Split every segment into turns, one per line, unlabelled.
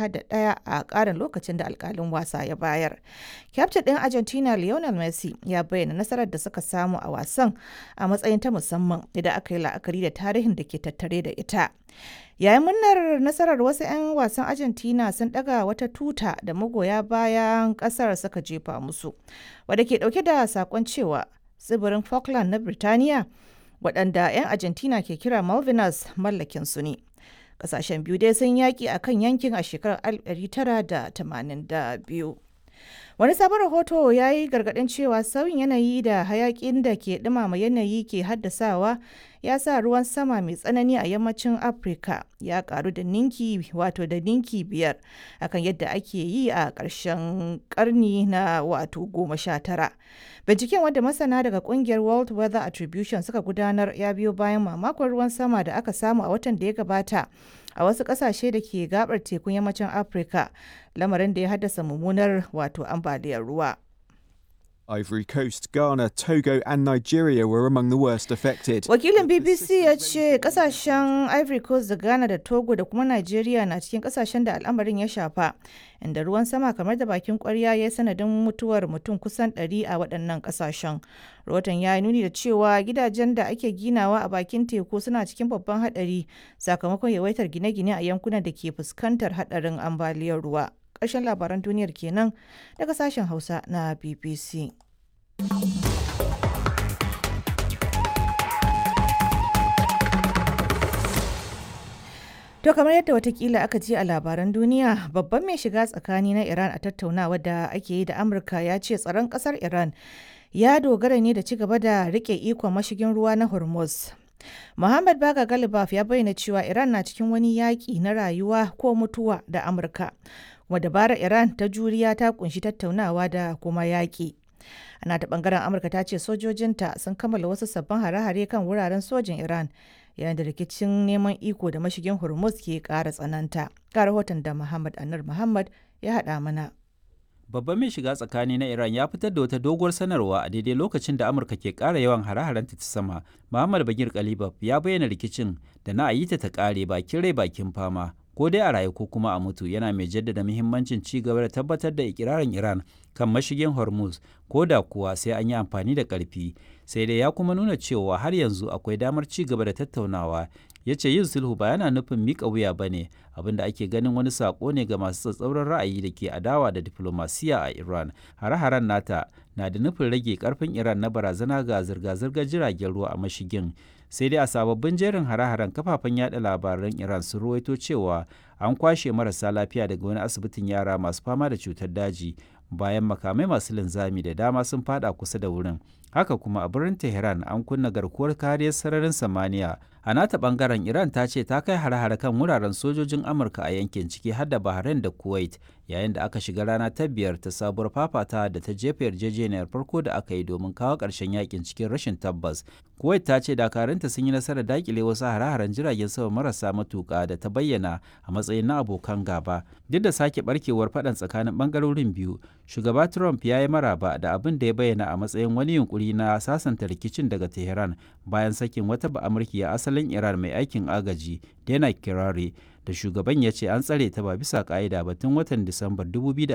ɗaya da ɗaya a ƙarin lokacin da alkalin wasa ya bayar. Kyaftin ɗin Argentina Lionel Messi ya bayyana nasarar da suka samu a wasan a matsayin ta musamman idan aka yi la'akari da tarihin da ke tattare da ita. Yayin murnar nasarar wasu 'yan wasan Argentina sun ɗaga wata tuta da magoya bayan ƙasar suka jefa musu, wadda ke ɗauke da saƙon cewa tsibirin Falkland na Birtaniya waɗanda 'yan Argentina ke kira Malvinas mallakin su ne. Ƙasashen biyu dai sun yaƙi a kan yankin a shekarar 1982. Wani sabon rahoto ya yi gargaɗin cewa sauyin yanayi da hayaƙin da ke ɗumama yanayi ke haddasawa ya sa ruwan sama mai tsanani a yammacin Afirka ya ƙaru da ninki wato da ninki biyar akan yadda ake yi a ƙarshen ƙarni na wato goma sha tara. Binciken wanda masana daga ƙungiyar World Weather Attribution suka gudanar ya biyo bayan mamakon ruwan sama da aka samu a watan da ya gabata a wasu ƙasashe da ke gabar tekun yammacin Afirka, lamarin da ya haddasa mummunar wato ambaliyar ruwa.
Ivory Coast, Ghana, Togo, and Nigeria were among the worst affected.
Wakilin BBC ya ce kasashen Ivory Coast da Ghana da Togo da kuma Nigeria na cikin kasashen da al'amarin ya shafa, inda ruwan sama kamar da bakin kwarya ya yi sanadin mutuwar mutum kusan 100 a waɗannan kasashen. Rahoton ya nuni da cewa gidajen da ake ginawa a bakin teku suna cikin babban haɗari sakamakon yawaitar gine-gine a yankunan da ke fuskantar haɗarin ambaliyar ruwa. ƙarshen labaran duniyar kenan daga sashen hausa na bbc To kamar yadda watakila aka ji a labaran duniya babban mai shiga tsakani na Iran a tattaunawa da ake yi da Amurka ya ce tsaron kasar Iran ya dogara ne da ci gaba da rike ikon mashigin ruwa na Hormuz. Muhammad Baga Galibaf ya bayyana cewa Iran na cikin wani yaƙi na rayuwa ko mutuwa da Amurka. Kuma dabarar Iran ta juriya ta kunshi tattaunawa da kuma yaƙi. Ana ta bangaren Amurka ta ce sojojinta sun kammala wasu sabbin hare-hare kan wuraren sojin Iran yayin da rikicin neman iko da mashigin Hormuz ke ƙara tsananta. Ga rahoton da Muhammad Anur Muhammad ya haɗa mana.
Babban mai shiga tsakani na Iran ya fitar da wata doguwar sanarwa a daidai lokacin da Amurka ke ƙara yawan hare-haren ta sama. Muhammad Bagir Kalibab ya bayyana rikicin da na ayi ta ta ƙare bakin rai bakin fama. Ko dai a rayu ko kuma a mutu yana mai jaddada muhimmancin ci gaba da tabbatar da ikirarin Iran kan mashigin Hormuz ko da kuwa sai an yi amfani da ƙarfi. Sai dai ya kuma nuna cewa har yanzu akwai damar ci gaba da tattaunawa ya ce yin sulhu ba yana nufin miƙa wuya ba ne abinda ake ganin wani saƙo ne ga masu tsatsauran ra'ayi da ke adawa da diflomasiya a iran hare-haren nata na da nufin rage karfin iran na barazana ga zirga-zirgar jiragen ruwa a mashigin sai dai a sababbin jerin hare-haren kafafen yada labaran iran sun ruwaito cewa an kwashe marasa lafiya daga wani asibitin yara masu fama da cutar daji bayan makamai masu linzami da dama sun fada kusa da wurin haka kuma a birnin tehran an kunna garkuwar kariyar sararin samaniya a nata bangaren iran ta ce ta kai hare-hare kan wuraren sojojin amurka a yankin ciki har da bahrain da kuwait yayin da aka shiga rana ta biyar ta sabuwar fafata da ta jefa yarjejeniyar farko da aka yi domin kawo ƙarshen yakin cikin rashin tabbas kuwait ta ce dakarunta sun yi nasarar dakile wasu hare-haren jiragen sama marasa matuƙa da ta bayyana a matsayin na abokan gaba duk da sake barkewar faɗan tsakanin ɓangarorin biyu shugaba trump ya yi maraba da abin da ya bayyana a matsayin wani yunkuri na sasanta rikicin daga tehran bayan sakin wata ba'amurki a asalin iran mai aikin agaji dana kirari da shugaban ya ce an tsare ta ba bisa ka'ida ba tun watan disambar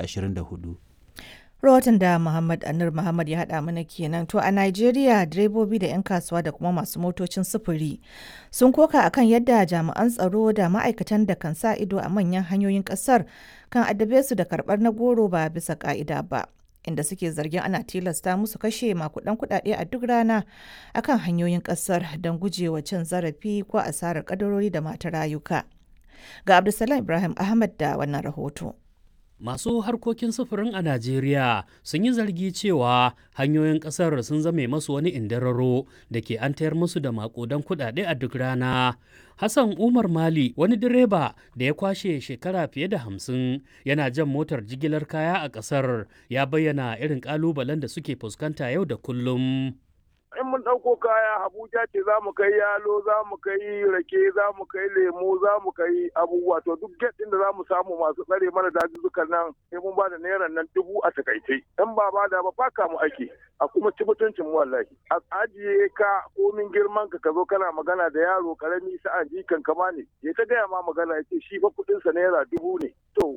2024
rahoton da Muhammad Anur Muhammad ya haɗa mana kenan to a Najeriya direbobi da 'yan kasuwa da kuma masu motocin sufuri sun koka akan yadda jami'an tsaro da ma'aikatan da kan sa ido a manyan hanyoyin ƙasar kan addabe su da karɓar na goro ba bisa ƙa'ida ba inda suke zargin ana tilasta musu kashe makudan kuɗaɗe a duk rana akan hanyoyin ƙasar don gujewa cin zarafi ko asarar kadarori da mata rayuka ga Abdulsalam Ibrahim Ahmad da wannan rahoto.
Masu harkokin sufurin a Najeriya sun yi zargi cewa hanyoyin ƙasar sun zame masu wani indararo da ke an tayar musu da makudan kuɗaɗe a duk rana. Hassan Umar Mali wani direba da ya kwashe shekara fiye da hamsin yana jan motar jigilar kaya a ƙasar ya bayyana irin ƙalubalen da suke fuskanta yau da kullum.
in mun ɗauko kaya Abuja ce za mu kai yalo za mu kai rake za mu kai lemu za mu kai abubuwa to duk get ɗin da za mu samu masu tsare mana dazuzzukan nan sai mun ba da naira nan dubu a takaice in ba ba da ba faka mu ake a kuma ci mutuncin mu wallahi a ajiye ka komin girman ka ka zo kana magana da yaro karami sa'an jikan kama ne ya ta gaya ma magana ya ce shi fa kuɗinsa naira dubu ne to